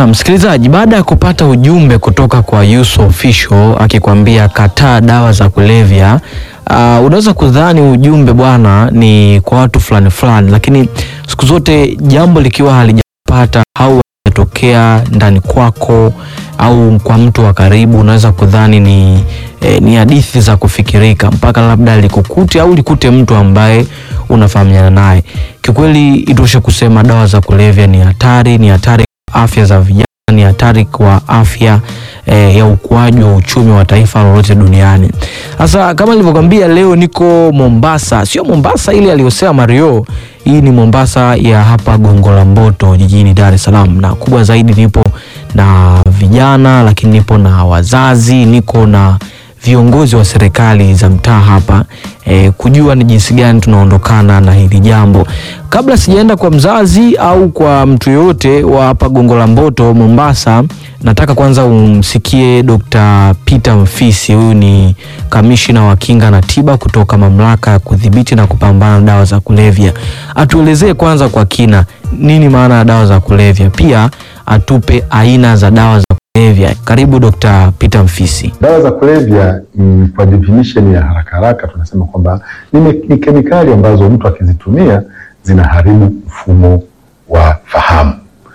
Na msikilizaji, baada ya kupata ujumbe kutoka kwa Yuso Official akikwambia kataa dawa za kulevya, uh, unaweza kudhani ujumbe bwana ni kwa watu fulani fulani, lakini siku zote jambo likiwa halijapata au halijatokea ndani kwako au kwa mtu wa karibu, unaweza kudhani ni eh, ni hadithi za kufikirika mpaka labda likukute au likute mtu ambaye unafahamiana naye. Kikweli itoshe kusema dawa za kulevya ni hatari, ni hatari kwa afya za vijana, ni hatari kwa afya eh, ya ukuaji wa uchumi wa taifa lolote duniani. Sasa kama nilivyokwambia, leo niko Mombasa, sio Mombasa ile aliyosema Mario. Hii ni Mombasa ya hapa Gongo la Mboto jijini Dar es Salaam, na kubwa zaidi nipo na vijana, lakini nipo na wazazi, niko na viongozi wa serikali za mtaa hapa e, kujua ni jinsi gani tunaondokana na hili jambo. Kabla sijaenda kwa mzazi au kwa mtu yoyote wa hapa Gongo la Mboto Mombasa, nataka kwanza umsikie Dr. Peter Mfisi. Huyu ni kamishina wa kinga na tiba kutoka mamlaka ya kudhibiti na kupambana na dawa za kulevya. Atuelezee kwanza kwa kina nini maana ya dawa za kulevya, pia atupe aina za dawa za kulevya. Karibu Dr. Peter Mfisi. Dawa za kulevya mm, kwa definition ya haraka haraka tunasema kwamba ni, me- ni kemikali ambazo mtu akizitumia zinaharibu mfumo wa fahamu.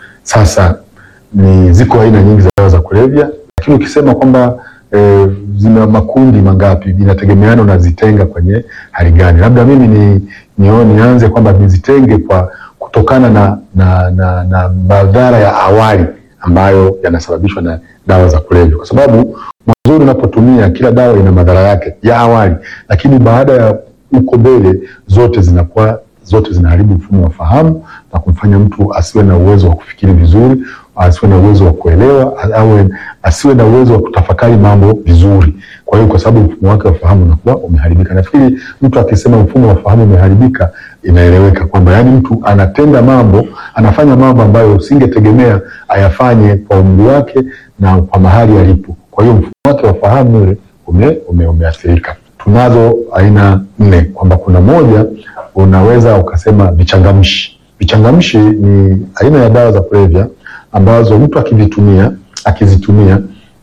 Sasa ni ziko aina nyingi za dawa za kulevya, lakini ukisema kwamba e, zina makundi mangapi inategemeana unazitenga kwenye hali gani. Labda mimi ni nio- nianze kwamba nizitenge kwa kutokana na, na, na, na madhara ya awali ambayo yanasababishwa na dawa za kulevya, kwa sababu mwanzoni unapotumia kila dawa ina madhara yake ya awali, lakini baada ya huko mbele zote zinakuwa zote zinaharibu mfumo wa fahamu na kumfanya mtu asiwe na uwezo wa kufikiri vizuri, asiwe na uwezo wa kuelewa, awe asiwe na uwezo wa kutafakari mambo vizuri. Kwa hiyo, kwa sababu mfumo wake wa fahamu unakuwa umeharibika. Nafikiri mtu akisema mfumo wa fahamu umeharibika, inaeleweka kwamba yani mtu anatenda mambo, anafanya mambo ambayo usingetegemea ayafanye kwa umri wake na kwa mahali alipo. Kwa hiyo mfumo wake wa fahamu ule ume, ume, umeathirika. Tunazo aina nne, kwamba kuna moja unaweza ukasema vichangamshi. Vichangamshi ni aina ya dawa za kulevya ambazo mtu akivitumia akizitumia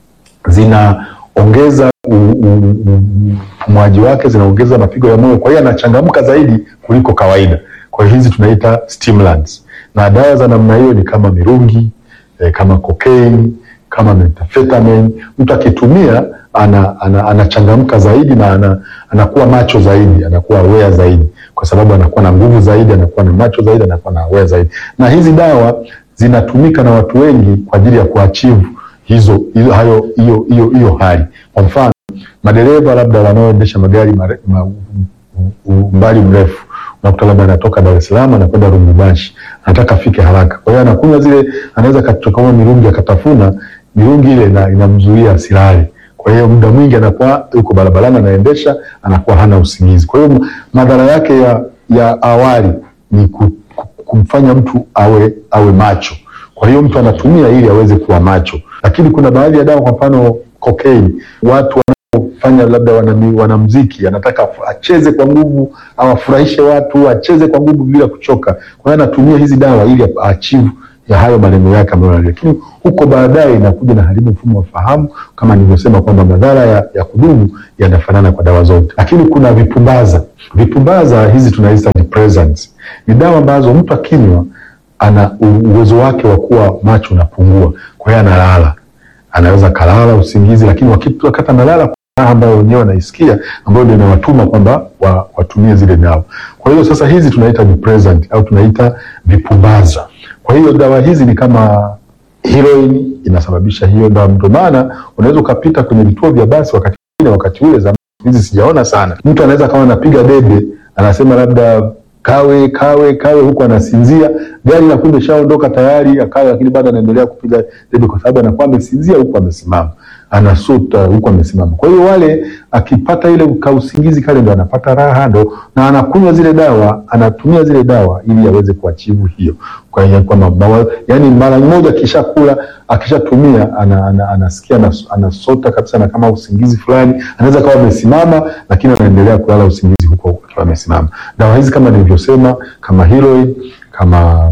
zinaongeza u- u- u- upumuaji wake, zinaongeza mapigo ya moyo, kwa hiyo anachangamka zaidi kuliko kawaida. Kwa hiyo hizi tunaita stimulants, na dawa za namna hiyo ni kama mirungi eh, kama cocaine, kama methamphetamine. Mtu akitumia ana, ana, anachangamka zaidi na ana, anakuwa macho zaidi, anakuwa aware zaidi, kwa sababu anakuwa na nguvu zaidi, anakuwa na macho zaidi, anakuwa na aware zaidi. Na hizi dawa zinatumika na watu wengi kwa ajili ya kuachieve hizo hizo hayo hiyo hiyo hiyo hali. Kwa mfano madereva labda wanaoendesha magari mare- ma, u- u- umbali mrefu unakuta labda anatoka Dar es Salaam anakwenda Lubumbashi, anataka afike haraka. Kwa hiyo anakunywa zile, anaweza kachukua mirungi akatafuna, mirungi ile ina- inamzuia asilale. Kwa hiyo muda mwingi anakuwa yuko barabarani anaendesha, anakuwa hana usingizi. Kwa hiyo madhara yake ya, ya awali ni ku, ku, kumfanya mtu awe awe macho. Kwa hiyo mtu anatumia ili aweze kuwa macho, lakini kuna baadhi ya dawa, kwa mfano cocaine, watu fanya labda wanami- wanamziki anataka af- acheze kwa nguvu au afurahishe watu acheze kwa nguvu bila kuchoka. Kwa hiyo anatumia hizi dawa ili aachieve ya hayo malengo yake ambayo, lakini huko baadaye inakuja na haribu mfumo wa fahamu, kama nilivyosema kwamba madhara ya, ya kudumu yanafanana kwa dawa zote. Lakini kuna vipumbaza. Vipumbaza hizi tunaita depressants, ni dawa ambazo mtu akinywa ana u- uwezo wake wa kuwa macho unapungua, kwa hiyo analala anaweza kalala usingizi, lakini wakati wakati analala kuna raha ambayo wenyewe wanaisikia ambayo ndio inawatuma kwamba wa, watumie zile dawa. Kwa hiyo sasa hizi tunaita depressant au tunaita vipumbaza. Kwa hiyo dawa hizi ni kama heroin inasababisha hiyo dawa, ndio maana unaweza ukapita kwenye vituo vya basi wakati mwingine, wakati ule zamani, hizi sijaona sana, mtu anaweza kama anapiga debe, anasema labda kawe kawe kawe, huku anasinzia, gari na kumbe shaondoka tayari akawe, lakini bado anaendelea kupiga debe kwa sababu anakuwa amesinzia huku amesimama, anasuta huku amesimama. Kwa hiyo wale akipata ile kausingizi kale ndo anapata raha ndo, na anakunywa zile dawa, anatumia zile dawa ili aweze kuachivu hiyo. Kwa hiyo kwa mabawa, yani mara moja akishakula akishatumia ana, ana, anasikia anas- anasota kabisa na kama usingizi fulani, anaweza kawa amesimama lakini anaendelea kulala usingizi huko akiwa amesimama. Dawa hizi kama nilivyosema, kama heroin, kama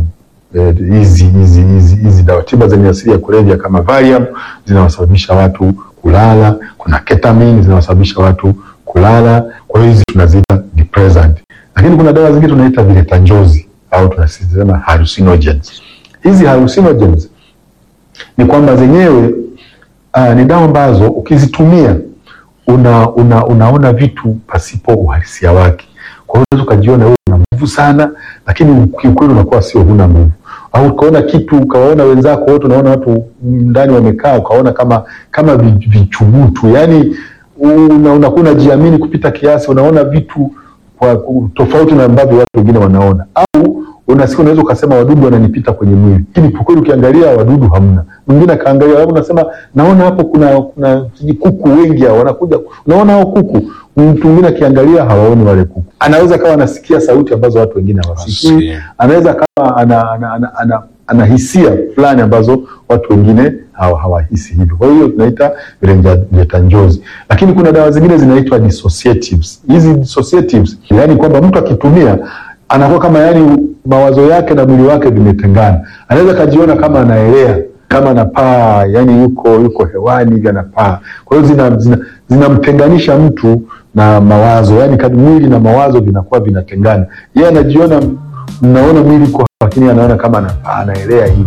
eh, hizi hizi hizi hizi dawa tiba zenye asili ya kulevya kama Valium zinawasababisha watu kulala. Kuna ketamine zinawasababisha watu kulala. Kwa hiyo hizi tunaziita depressant, lakini kuna dawa zingine tunaita vileta njozi au tunasema hallucinogens. Hizi hallucinogens ni kwamba zenyewe uh, ni dawa ambazo ukizitumia una, una, unaona vitu pasipo uhalisia wake. Kwa hiyo unaweza ukajiona wewe una nguvu sana, lakini kiukweli unakuwa sio, huna nguvu. Au ukaona kitu ukawaona wenzako wote, unaona watu ndani wamekaa, ukaona kama kama vi- vichubutu, yani una, unakuwa unajiamini kupita kiasi, unaona vitu kwa ku- tofauti na ambavyo watu wengine wanaona, au unasikia unaweza ukasema wadudu wananipita kwenye mwili, lakini kwa kweli ukiangalia wadudu hamna. Mwingine akaangalia hapo, unasema naona hapo kuna kuna sijui kuku wengi hao wanakuja, unaona hao kuku. Mtu mwingine akiangalia hawaoni wale kuku, anaweza kawa anasikia sauti ambazo watu wengine hawasikii, Hawasikii. anaweza kama ana, ana, ana, ana, ana hisia fulani ambazo watu wengine hawa- hawahisi hivyo. Kwa hiyo tunaita vileta njozi, lakini kuna dawa zingine zinaitwa dissociatives. Hizi dissociatives, yani kwamba mtu akitumia anakuwa kama yani mawazo yake na mwili wake vimetengana, anaweza kajiona kama anaelea kama anapaa, yani yuko yuko hewani hivi anapaa. Kwa hiyo zina, zina, zinamtenganisha mtu na mawazo, yani kadi mwili na mawazo vinakuwa vinatengana. Yeye anajiona, mnaona mwili uko hapa, lakini anaona kama anapaa, anaelea hivi.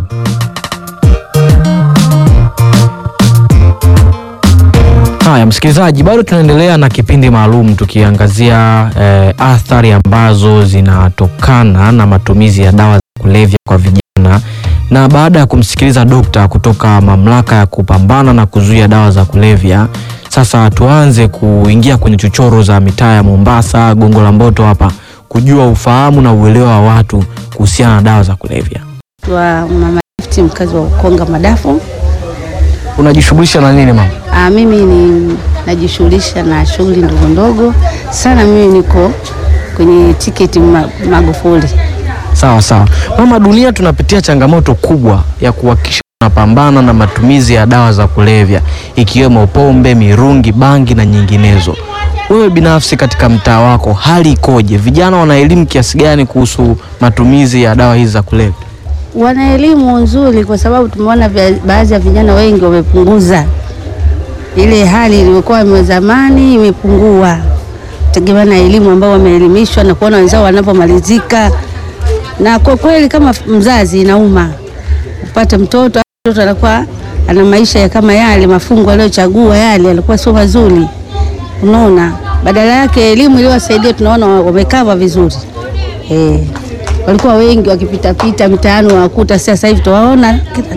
Haya, msikilizaji, bado tunaendelea na kipindi maalum tukiangazia eh, athari ambazo zinatokana na matumizi ya dawa za kulevya kwa vijana, na baada ya kumsikiliza dokta kutoka mamlaka ya kupambana na kuzuia dawa za kulevya, sasa tuanze kuingia kwenye chochoro za mitaa ya Mombasa, Gongo la Mboto hapa, kujua ufahamu na uelewa wa watu kuhusiana na dawa za kulevya. wa Mama Gift mkazi wa Ukonga Madafu. Unajishughulisha na nini mama? Ah, mimi ni najishughulisha na shughuli ndogo ndogo sana. Mimi niko kwenye tiketi ma, Magufuli. Sawa sawa mama, dunia tunapitia changamoto kubwa ya kuhakikisha tunapambana na matumizi ya dawa za kulevya ikiwemo pombe, mirungi, bangi na nyinginezo. Wewe binafsi katika mtaa wako hali ikoje? Vijana wana elimu kiasi gani kuhusu matumizi ya dawa hizi za kulevya? Wana elimu nzuri, kwa sababu tumeona vya- baadhi ya vijana wengi wamepunguza ile hali iliyokuwa ime zamani, imepungua tegemea na elimu ambao wameelimishwa na kuona wenzao wanapomalizika. Na kwa kweli kama mzazi inauma upate mtoto mtoto anakuwa ana maisha ya kama yale mafungo aliyochagua yale alikuwa sio mazuri, unaona. Badala yake elimu iliyowasaidia tunaona wa- wamekava vizuri eh, walikuwa wengi wakipitapita mitaani wakuta, sasa hivi tuwaona kila-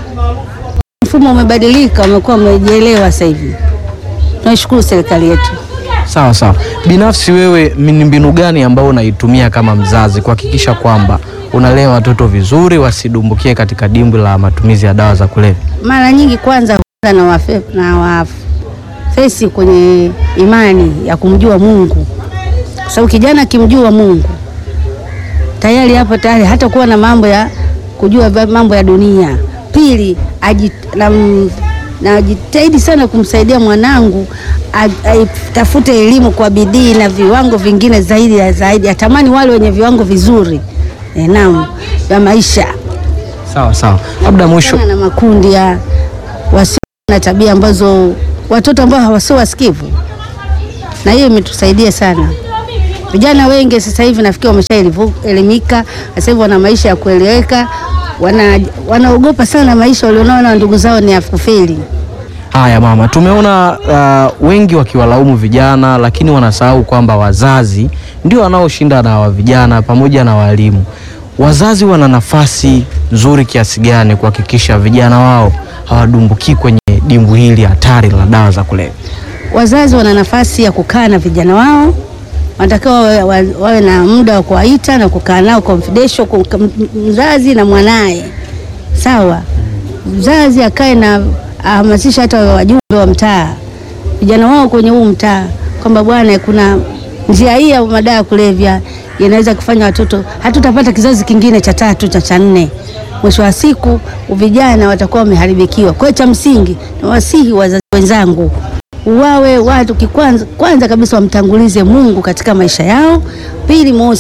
mfumo umebadilika, wamekuwa wamejielewa sasa hivi. Tunashukuru serikali yetu. Sawa sawa. Binafsi wewe ni mbinu gani ambayo unaitumia kama mzazi kuhakikisha kwamba unalea watoto vizuri wasidumbukie katika dimbwi la matumizi ya dawa za kulevya? Mara nyingi kwanza huanza na wafe, na wafesi kwenye imani ya kumjua Mungu, kwa sababu kijana akimjua Mungu tayari hapo tayari hata kuwa na mambo ya kujua va- mambo ya dunia. Pili, ajit- nam- najitahidi sana kumsaidia mwanangu a- aitafute elimu kwa bidii na viwango vingine zaidi ya zaidi, atamani wale wenye viwango vizuri e, naam vya maisha Sawa sawa. Labda mwisho Kutana na makundi ya wasio na tabia ambazo watoto ambao hawasio wasikivu, na hiyo imetusaidia sana. Vijana wengi sasa hivi nafikiri wameshaelimika, sasa hivi wana maisha ya kueleweka, wana wanaogopa sana maisha walionao na ndugu zao ni ya kufeli. Haya mama, tumeona uh, wengi wakiwalaumu vijana, lakini wanasahau kwamba wazazi ndio wanaoshinda na wa vijana pamoja na walimu. Wazazi wana nafasi nzuri kiasi gani kuhakikisha vijana wao hawadumbukii kwenye dimbwi hili hatari la dawa za kulevya? Wazazi wana nafasi ya kukaa na vijana wao, wanatakiwa wawe, wawe, wawe na muda wa kuwaita na kukaa nao confidential, ku- m- mzazi na mwanaye. Sawa, mzazi akae na ahamasisha hata wajumbe wa mtaa, vijana wao kwenye huu mtaa, kwamba bwana, kuna njia hii ya madawa ya kulevya inaweza kufanya watoto, hatutapata kizazi kingine cha tatu cha cha nne. Mwisho wa siku vijana watakuwa wameharibikiwa. Kwa hiyo cha msingi na wasihi wazazi wenzangu wawe watu kikwanza, kwanza kabisa wamtangulize Mungu katika maisha yao. Pili mosi,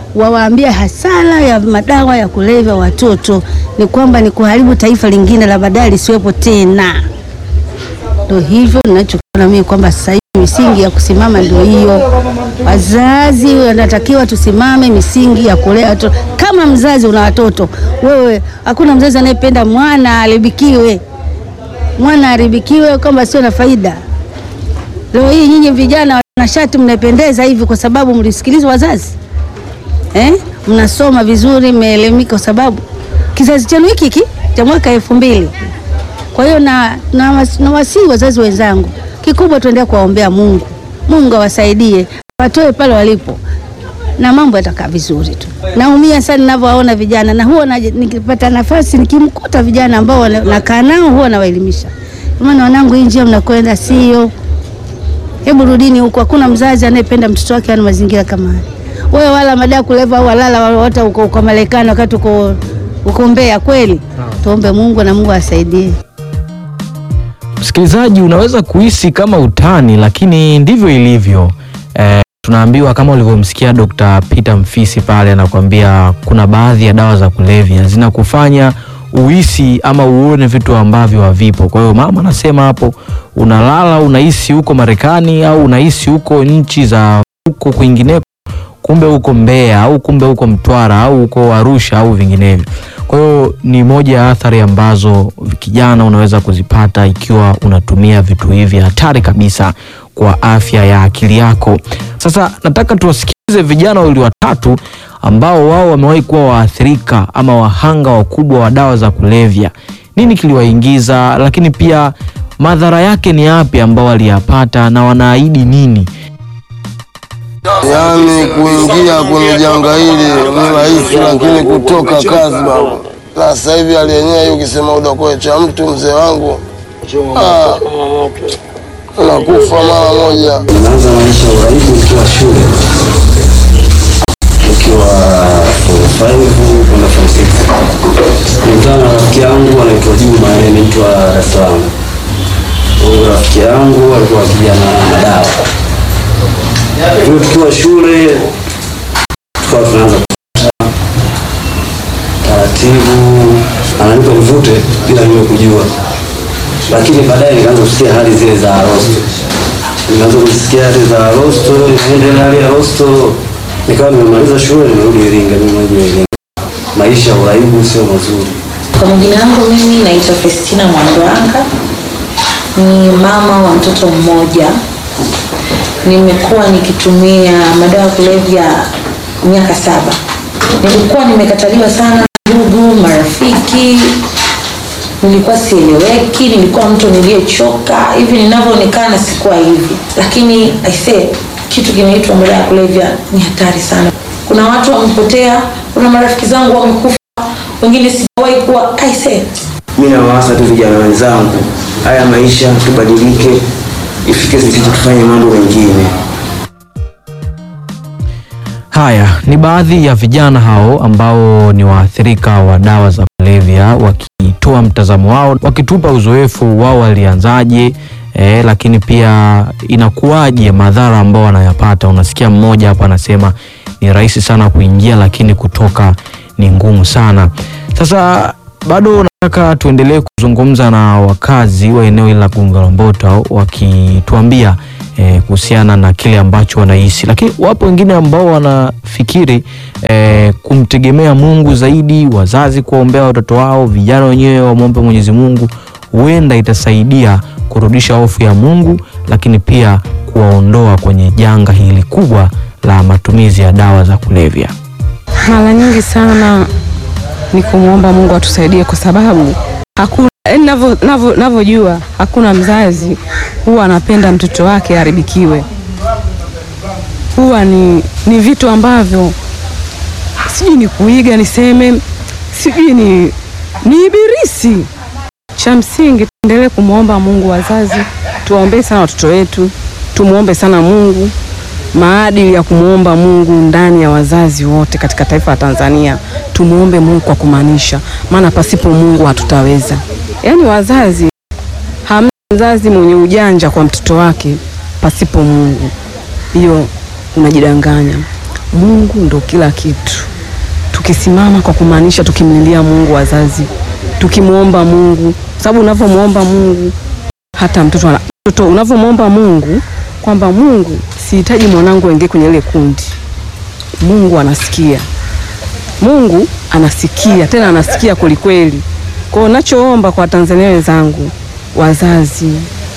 wawaambie hasara ya madawa ya kulevya watoto ni kwamba ni kuharibu taifa lingine la baadaye lisiwepo tena. Ndio hivyo ninachokiona mimi kwamba sasa hivi misingi ya kusimama ndio hiyo. Wazazi wanatakiwa tusimame misingi ya kulea watoto. Kama mzazi una watoto wewe, hakuna mzazi anayependa mwana aharibikiwe, mwana aharibikiwe kwamba sio na faida. Leo hii nyinyi vijana wanashati mnapendeza hivi kwa sababu mlisikiliza wazazi eh? Mnasoma vizuri, mmeelimika kwa sababu kizazi chenu hiki hiki cha mwaka elfu mbili. Kwa hiyo na, na, was- na wasii wazazi wenzangu, kikubwa tuendelee kuwaombea Mungu, Mungu awasaidie watoe pale walipo na mambo yatakaa vizuri tu. Naumia sana ninavyowaona vijana, na huwa naji- nikipata nafasi nikimkuta vijana ambao wana- nakaa nao huwa nawaelimisha, Kwa maana wanangu, hii njia mnakwenda sio Hebu rudini huko. Hakuna mzazi anayependa mtoto wake ana mazingira kama haya. Wewe wala madawa kuleva au walala wote uko, uko Marekani wakati uko uko Mbeya kweli. Tuombe Mungu na Mungu asaidie. Msikilizaji, unaweza kuhisi kama utani, lakini ndivyo ilivyo. Eh, tunaambiwa kama ulivyomsikia Dr. Peter Mfisi pale anakuambia kuna baadhi ya dawa za kulevya zinakufanya uhisi ama uone vitu ambavyo havipo. Kwa hiyo mama anasema hapo, unalala unahisi huko Marekani au unahisi huko nchi za huko kwingineko, kumbe huko Mbeya au kumbe huko Mtwara au huko Arusha au vinginevyo. Kwa hiyo ni moja ya athari ambazo kijana unaweza kuzipata ikiwa unatumia vitu hivi hatari kabisa kwa afya ya akili yako. Sasa nataka tuwasikilize vijana wawili watatu ambao wao wamewahi kuwa waathirika ama wahanga wakubwa wa dawa za kulevya. Nini kiliwaingiza, lakini pia madhara yake ni yapi ambao waliyapata na wanaahidi nini? Yaani kuingia kwenye janga hili ni rahisi, lakini kutoka kazi baba. Sasa hivi hali yenyewe hii, ukisema udokoe cha mtu mzee wangu, ah, unakufa mara moja. Nimeanza maisha ya uraibu nikiwa shule, nikiwa form 5 kwenda form 6. Nilikutana na rafiki yangu anaitwa Juma, yeye ni mtu wa Dar es Salaam. Huyu rafiki yangu alikuwa akija na madawa. Kwa hiyo tukiwa shule tukawa tunaanza kupata taratibu, ananipa nivute bila mimi kujua, lakini baadaye nikaanza kusikia hali zile za rosto nikaanza kusikia hali za rosto, niende hali ya rosto, nikawa nimemaliza shule, nimerudi Iringa, mimi mwenyewe Iringa. Maisha ya uraibu sio mazuri. Kwa majina yangu mimi naitwa Festina Mwandwanga, ni mama wa mtoto mmoja. Nimekuwa nikitumia madawa ya kulevya miaka saba. Nilikuwa nimekataliwa sana ndugu, marafiki, nilikuwa sieleweki, nilikuwa mtu niliyechoka. Hivi ninavyoonekana sikuwa hivi, lakini I say kitu kinaitwa madawa ya kulevya ni hatari sana. Kuna watu wamepotea, kuna marafiki zangu wamekufa, wengine sijawahi kuwa I say Mimi nawaasa tu vijana wenzangu, haya maisha tubadilike, ifike sisi tufanye mambo mengine. Haya ni baadhi ya vijana hao ambao ni waathirika wa dawa za kulevya wakitoa mtazamo wao, wakitupa uzoefu wao walianzaje, eh, lakini pia inakuwaje madhara ambao wanayapata. Unasikia mmoja hapa anasema ni rahisi sana kuingia, lakini kutoka ni ngumu sana. Sasa bado nataka tuendelee kuzungumza na wakazi wa eneo hili la Gongo la Mboto wakituambia eh, kuhusiana na kile ambacho wanahisi, lakini wapo wengine ambao wanafikiri eh, kumtegemea Mungu zaidi, wazazi kuwaombea watoto wao, vijana wenyewe wamwombe Mwenyezi Mungu, huenda itasaidia kurudisha hofu ya Mungu, lakini pia kuwaondoa kwenye janga hili kubwa la matumizi ya dawa za kulevya. Mara nyingi sana ni kumwomba Mungu atusaidie, kwa sababu hakuna yaani navyo- navyo- navyojua hakuna mzazi huwa anapenda mtoto wake aharibikiwe. Huwa ni, ni vitu ambavyo sijui ni kuiga niseme, sijui ni, ni ibilisi. Cha msingi tuendelee kumwomba Mungu. Wazazi tuwaombee sana watoto wetu, tumwombe sana Mungu maadili ya kumwomba Mungu ndani ya wazazi wote katika taifa la Tanzania. Tumwombe Mungu kwa kumaanisha, maana pasipo Mungu hatutaweza. Yaani wazazi, hamna mzazi mwenye ujanja kwa mtoto wake pasipo Mungu, hiyo unajidanganya. Mungu ndo kila kitu. Tukisimama kwa kumaanisha, tukimlilia Mungu wazazi, tukimwomba Mungu, sababu unavyomwomba Mungu hata mtoto ana- mtoto unavyomwomba Mungu kwamba Mungu, sihitaji mwanangu aingie kwenye ile kundi. Mungu anasikia, Mungu anasikia, tena anasikia kwelikweli. Kwa hiyo nachoomba kwa Watanzania wenzangu, wazazi,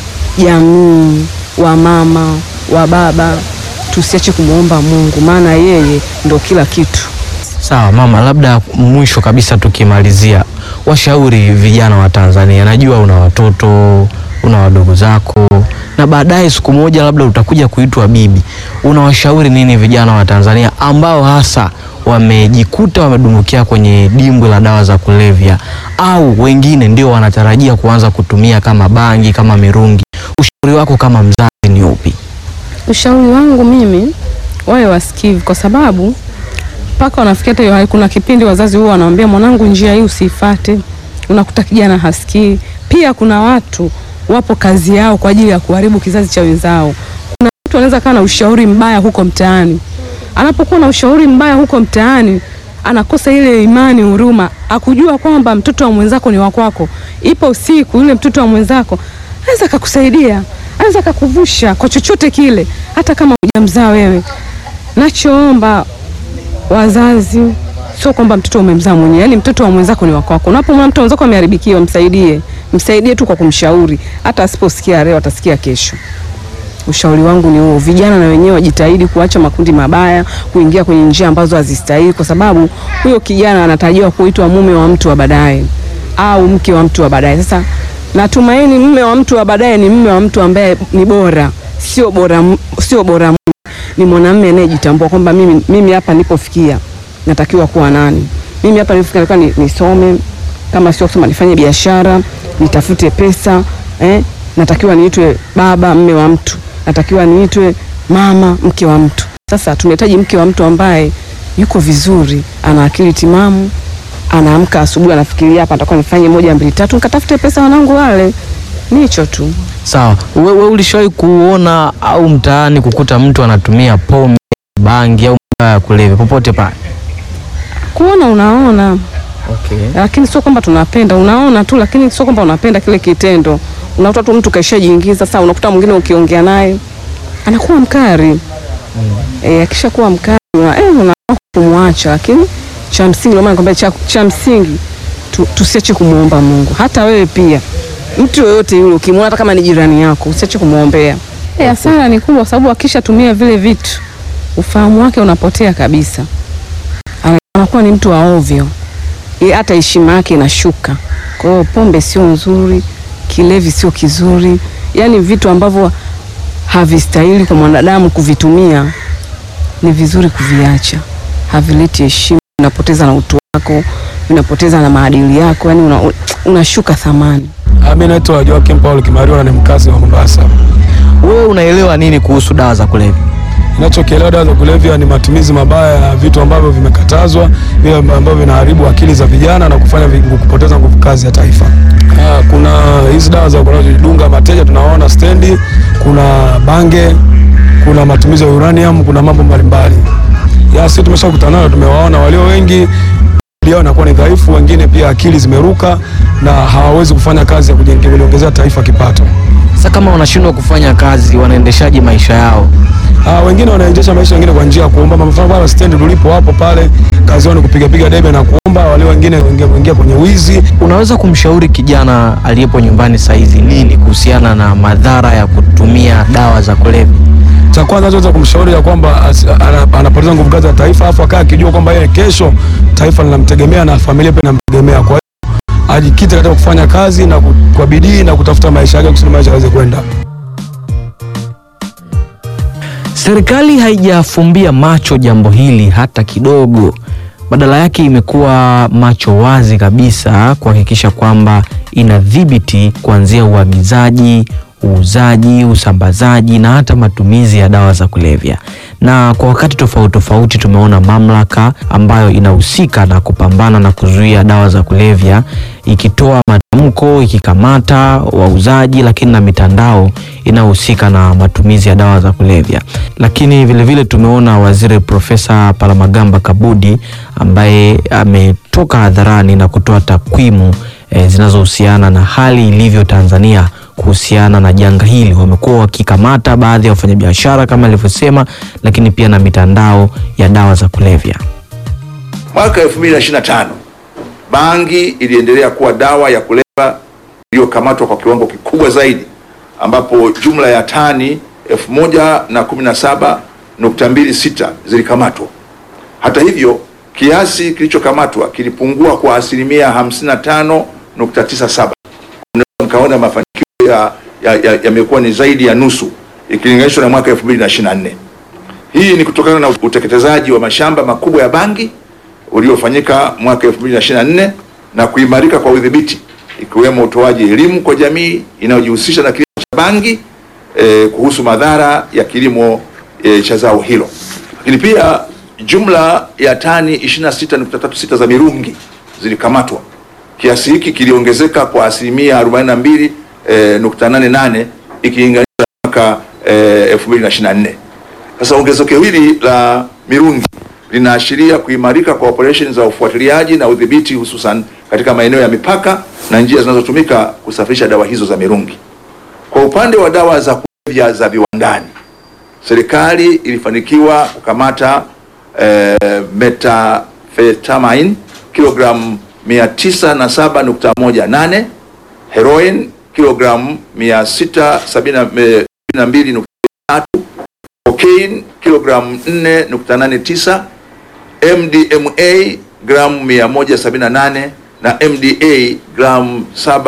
jamii, wamama, wa baba, tusiache kumwomba Mungu, maana yeye ndo kila kitu. Sawa mama, labda mwisho kabisa tukimalizia, washauri vijana wa Tanzania. Najua una watoto, una wadogo zako, na baadaye siku moja labda utakuja kuitwa bibi. Unawashauri nini vijana wa Tanzania ambao hasa wamejikuta wamedumbukia kwenye dimbwi la dawa za kulevya, au wengine ndio wanatarajia kuanza kutumia kama bangi, kama mirungi? Ushauri wako kama mzazi ni upi? Ushauri wangu mimi, wawe wasikivu, kwa sababu mpaka wanafikia hata hiyo hali. Kuna kipindi wazazi huwa wanaambia mwanangu, njia hii usiifate, unakuta kijana hasikii. Pia kuna watu wapo kazi yao kwa ajili ya kuharibu kizazi cha wenzao. Kuna mtu anaweza kaa na ushauri mbaya huko mtaani, anapokuwa na ushauri mbaya huko mtaani anakosa ile imani, huruma, akujua kwamba mtoto wa mwenzako ni wa kwako. Ipo siku yule mtoto wa mwenzako anaweza akakusaidia, anaweza akakuvusha kwa chochote kile, hata kama hujamzaa wewe. Nachoomba wazazi, sio kwamba mtoto umemzaa mwenyewe, yani mtoto wa mwenzako ni wa kwako. Unapomwona mtoto mwenzako ameharibikiwa, msaidie, msaidie tu kwa kumshauri, hata asiposikia leo atasikia kesho. Ushauri wangu ni huo, vijana na wenyewe wajitahidi kuacha makundi mabaya, kuingia kwenye njia ambazo hazistahili, kwa sababu huyo kijana anatarajiwa kuitwa mume wa mtu wa baadaye au mke wa mtu wa baadaye. Sasa natumaini mume wa mtu wa baadaye ni mume wa mtu ambaye ni bora, sio bora, sio bora mume, ni mwanamume anayejitambua kwamba mimi, mimi hapa nilipofikia natakiwa kuwa nani, mimi hapa nilipofikia natakiwa ni- nisome, kama sio kusoma nifanye biashara, nitafute pesa eh? Natakiwa niitwe baba, mme wa mtu, natakiwa niitwe mama, mke wa mtu. Sasa tunahitaji mke wa mtu ambaye yuko vizuri, ana akili timamu, anaamka asubuhi anafikiria hapa nitakuwa nifanye moja mbili tatu, nikatafute pesa wanangu wale. Ni hicho tu. Sawa, wewe we ulishawahi kuona au mtaani kukuta mtu anatumia pombe, bangi au madawa ya kulevya popote pale? Kuona unaona, Okay. lakini sio kwamba tunapenda, unaona tu, lakini sio kwamba unapenda kile kitendo. Unakuta tu mtu kaishajiingiza. Sasa unakuta mwingine ukiongea naye anakuwa mkari eh, akishakuwa mkari una, eh, una kumwacha, lakini cha msingi, ndio maana nakwambia cha, cha msingi tu, tusiache kumwomba Mungu. Hata wewe pia, mtu yoyote yule ukimwona, hata kama ni jirani yako, usiache kumwombea. Eh, hasara ni kubwa, sababu akishatumia vile vitu ufahamu wake unapotea kabisa, Ana- anakuwa ni mtu wa ovyo, Ye- hata heshima yake inashuka. Kwa hiyo pombe sio nzuri, kilevi sio kizuri, yaani vitu ambavyo havistahili kwa mwanadamu kuvitumia ni vizuri kuviacha, havileti heshima, vinapoteza na utu wako, vinapoteza na maadili yako, yani una, unashuka thamani. Mimi naitwa Joakim Paul Kimariwa na ni mkazi wa Mombasa. Wewe unaelewa nini kuhusu dawa za kulevya? Ninachokielewa dawa za kulevya ni matumizi mabaya ya vitu ambavyo vimekatazwa, vile ambavyo vinaharibu akili za vijana na kufanya vi- kupoteza nguvu kazi ya taifa. Ah, Kuna hizi dawa za kujidunga mateja tunaona stendi, kuna bange, kuna matumizi ya uranium, kuna mambo mbalimbali. Ya sisi tumeshakutana nayo, tumewaona walio wengi akili yao inakuwa ni dhaifu, wengine pia akili zimeruka na hawawezi kufanya kazi ya kujiongezea taifa kipato. Sasa kama wanashindwa kufanya kazi, wanaendeshaje maisha yao? Ah, wengine wanaendesha maisha wengine kwa njia ya kuomba. Mfano pale stendi tulipo hapo pale kazi yao ni kupiga piga debe na kuomba, wale wengine wengine kuingia kwenye wizi. Unaweza kumshauri kijana aliyepo nyumbani saizi nini kuhusiana na madhara ya kutumia dawa za kulevya? Cha kwanza naweza kumshauri ya kwamba asi- ana- anapoteza nguvu kazi ya taifa, afu akaa akijua kwamba yeye kesho taifa linamtegemea na familia pia inamtegemea. Kwa hiyo ajikite katika kufanya kazi na ku- kwa bidii na kutafuta maisha yake kusudi maisha yaweze kwenda. Serikali haijafumbia macho jambo hili hata kidogo. Badala yake imekuwa macho wazi kabisa kuhakikisha kwamba inadhibiti kuanzia uagizaji, uuzaji, usambazaji na hata matumizi ya dawa za kulevya. Na kwa wakati tofauti tofauti tumeona mamlaka ambayo inahusika na kupambana na kuzuia dawa za kulevya ikitoa matamko, ikikamata wauzaji, lakini na mitandao inayohusika na matumizi ya dawa za kulevya. Lakini vilevile vile tumeona waziri Profesa Palamagamba Kabudi ambaye ametoka hadharani na kutoa takwimu e, zinazohusiana na hali ilivyo Tanzania kuhusiana na janga hili. Wamekuwa wakikamata baadhi ya wafanyabiashara kama alivyosema, lakini pia na mitandao ya dawa za kulevya. Mwaka 2025 bangi iliendelea kuwa dawa ya kulevya iliyokamatwa kwa kiwango kikubwa zaidi, ambapo jumla ya tani 1017.26 zilikamatwa. Hata hivyo, kiasi kilichokamatwa kilipungua kwa asilimia 55.97. Mkaona mafanikio yamekuwa ya, ya ni zaidi ya nusu ikilinganishwa na mwaka 2024. Hii ni kutokana na uteketezaji wa mashamba makubwa ya bangi uliofanyika mwaka 2024 na kuimarika kwa udhibiti ikiwemo utoaji elimu kwa jamii inayojihusisha na kilimo cha bangi eh, kuhusu madhara ya kilimo eh, cha zao hilo. Lakini pia jumla ya tani 26.36 za mirungi zilikamatwa. Kiasi hiki kiliongezeka kwa asilimia 42 eh, nukta nane nane ikilinganishwa na mwaka eh, 2024. Sasa ongezeko hili la mirungi linaashiria kuimarika kwa operesheni za ufuatiliaji na udhibiti hususan katika maeneo ya mipaka na njia zinazotumika kusafirisha dawa hizo za mirungi. Kwa upande wa dawa za kulevya za viwandani, serikali ilifanikiwa kukamata eh, methamphetamine kilogramu 907.18, heroin kilogramu 672.3, cocaine kilogramu 4.89 MDMA gramu 178 na MDA gramu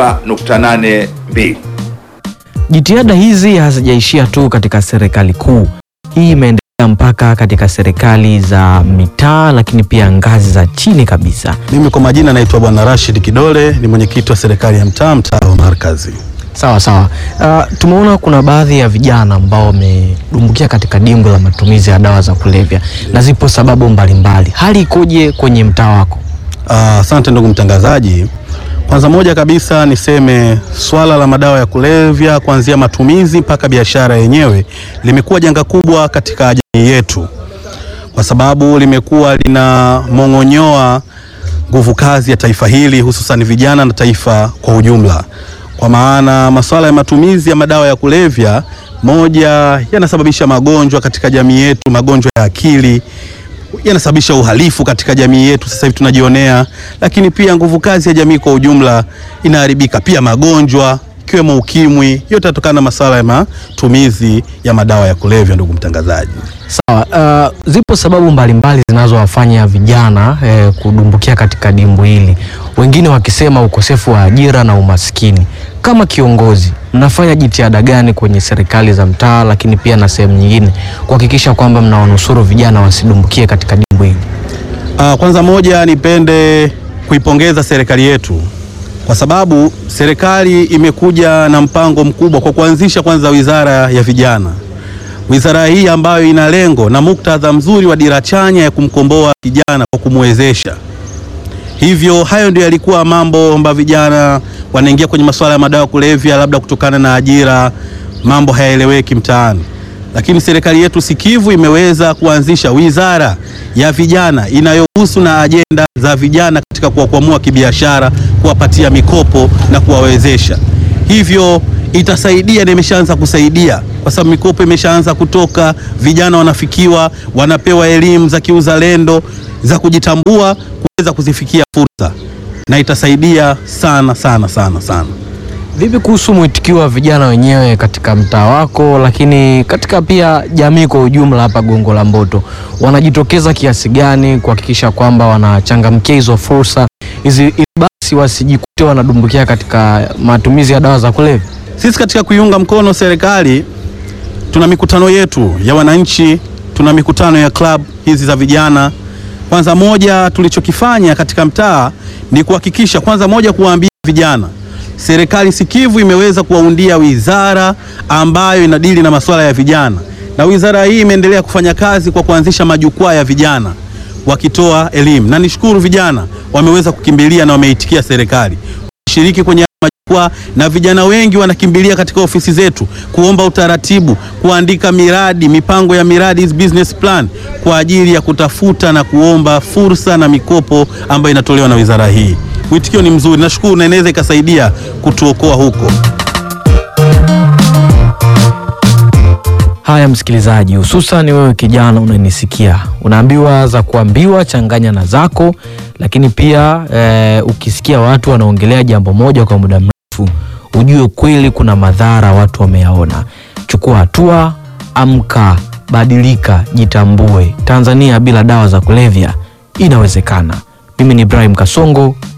7.82. Jitihada hizi hazijaishia tu katika serikali kuu. Hii imeendelea mpaka katika serikali za mitaa, lakini pia ngazi za chini kabisa. Mimi kwa majina naitwa Bwana Rashid Kidole, ni mwenyekiti wa serikali ya mtaa, mtaa wa Markazi. Sawa sawa. Uh, tumeona kuna baadhi ya vijana ambao wamedumbukia katika dimbwi la matumizi ya dawa za kulevya na zipo sababu mbalimbali. Hali ikoje kwenye mtaa wako? Asante uh, ndugu mtangazaji. Kwanza moja kabisa niseme swala la madawa ya kulevya kuanzia matumizi mpaka biashara yenyewe limekuwa janga kubwa katika jamii yetu, kwa sababu limekuwa linamong'onyoa nguvu kazi ya taifa hili, hususan vijana na taifa kwa ujumla kwa maana masuala ya matumizi ya madawa ya kulevya, moja, yanasababisha magonjwa katika jamii yetu, magonjwa ya akili, yanasababisha uhalifu katika jamii yetu, sasa hivi tunajionea, lakini pia nguvu kazi ya jamii kwa ujumla inaharibika, pia magonjwa ikiwemo ukimwi, yote yanatokana na masuala ya matumizi ya madawa ya kulevya. Ndugu mtangazaji, sawa. Uh, zipo sababu mbalimbali zinazowafanya vijana eh, kudumbukia katika dimbu hili, wengine wakisema ukosefu wa ajira na umaskini. Kama kiongozi, mnafanya jitihada gani kwenye serikali za mtaa, lakini pia na sehemu nyingine kuhakikisha kwamba mnawanusuru vijana wasidumbukie katika dimbu hili? Uh, kwanza moja, nipende kuipongeza serikali yetu kwa sababu serikali imekuja na mpango mkubwa kwa kuanzisha kwanza wizara ya vijana. Wizara hii ambayo ina lengo na muktadha mzuri wa dira chanya ya kumkomboa kijana kwa kumwezesha. Hivyo hayo ndio yalikuwa mambo ambayo vijana wanaingia kwenye masuala ya madawa ya kulevya, labda kutokana na ajira, mambo hayaeleweki mtaani. Lakini serikali yetu sikivu imeweza kuanzisha wizara ya vijana inayohusu na ajenda za vijana katika kuwakwamua kibiashara, kuwapatia mikopo na kuwawezesha. Hivyo itasaidia na imeshaanza kusaidia kwa sababu mikopo imeshaanza kutoka, vijana wanafikiwa, wanapewa elimu za kiuzalendo za kujitambua, kuweza kuzifikia fursa, na itasaidia sana sana sana sana. Vipi kuhusu mwitikio wa vijana wenyewe katika mtaa wako, lakini katika pia jamii kwa ujumla hapa Gongo la Mboto, wanajitokeza kiasi gani kuhakikisha kwamba wanachangamkia hizo fursa hizi, ili basi wasijikute wanadumbukia katika matumizi ya dawa za kulevya? Sisi katika kuiunga mkono serikali tuna mikutano yetu ya wananchi, tuna mikutano ya club hizi za vijana. Kwanza moja tulichokifanya katika mtaa ni kuhakikisha kwanza moja kuwaambia vijana serikali sikivu imeweza kuwaundia wizara ambayo inadili na masuala ya vijana, na wizara hii imeendelea kufanya kazi kwa kuanzisha majukwaa ya vijana wakitoa elimu, na nishukuru vijana wameweza kukimbilia na wameitikia serikali. kushiriki kwenye majukwaa, na vijana wengi wanakimbilia katika ofisi zetu kuomba utaratibu, kuandika miradi, mipango ya miradi, hizi business plan kwa ajili ya kutafuta na kuomba fursa na mikopo ambayo inatolewa na wizara hii. Mwitikio ni mzuri, nashukuru, na inaweza ikasaidia kutuokoa huko. Haya msikilizaji, hususan wewe kijana unanisikia, unaambiwa za kuambiwa changanya na zako, lakini pia e, ukisikia watu wanaongelea jambo moja kwa muda mrefu, ujue kweli kuna madhara watu wameyaona. Chukua hatua, amka, badilika, jitambue. Tanzania bila dawa za kulevya inawezekana. Mimi ni Ibrahim Kasongo,